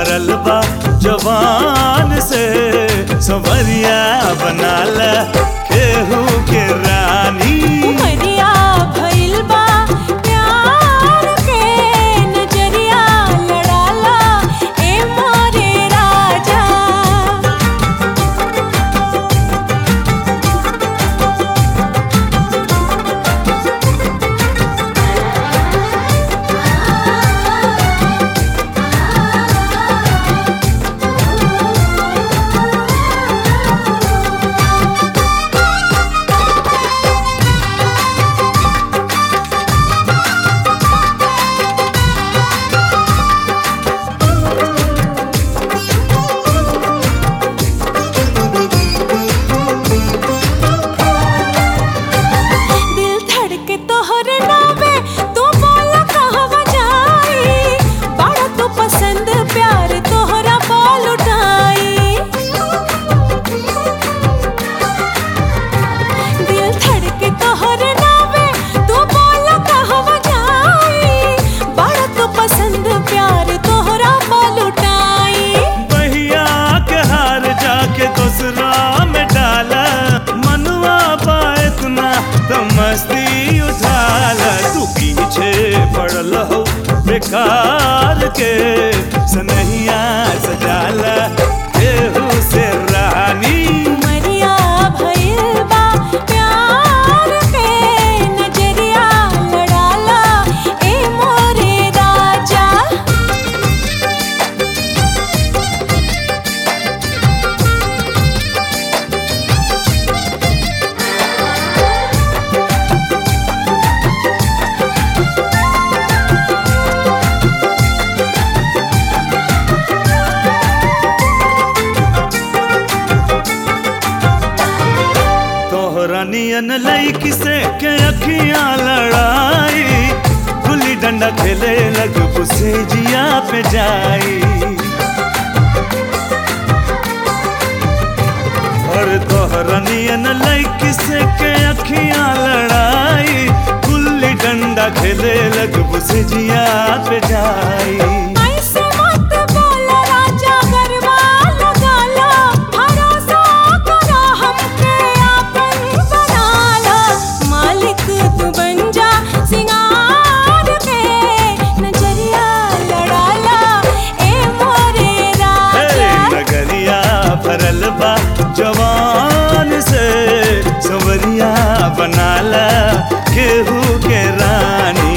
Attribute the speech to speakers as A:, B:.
A: भरल बा जवान से संवरिया बनाला केहू के रानी
B: उमरिया भइल बा प्यार के नजरिया लड़ाला ए मोरे राजा दिल धड़के तोहरे नावे तू बोला कहवा जाई बड़ा तू पसंद प्यार तोहरा बोल उठाई दिल धड़के तोहरे नावे तू बोला कहवा जाई बड़ा तू पसंद प्यार तोहरा बोल उठाई
A: बहिया के हार जाके दूसरा में डाला मनुआ बा इतना तो मस्ती उठाला तू पीछे पड़ल हो बेकार के सनहिया सजाला केहू से रानी
B: उमरिया भइल बा प्यार के नजरिया लड़ाला ए मोरे राजा
A: तोहरा नियन लईकी से के अखियां लड़ाई गुल्ली डंडा खेले लग से जिया पे जाई और तोहरा नियन लईकी से के अखियां लड़ाई गुल्ली डंडा खेले लग से जिया पे जाई
B: ऐसे मत बोला राजा गरबा लगाला भरोसा करा हमके आपन बनाला मालिक तू बन जा सिंगार के नजरिया लड़ाला ए मोरे
A: हे
B: राजा
A: नगरिया भरल बा जवान से संवरिया बनाला केहू के रानी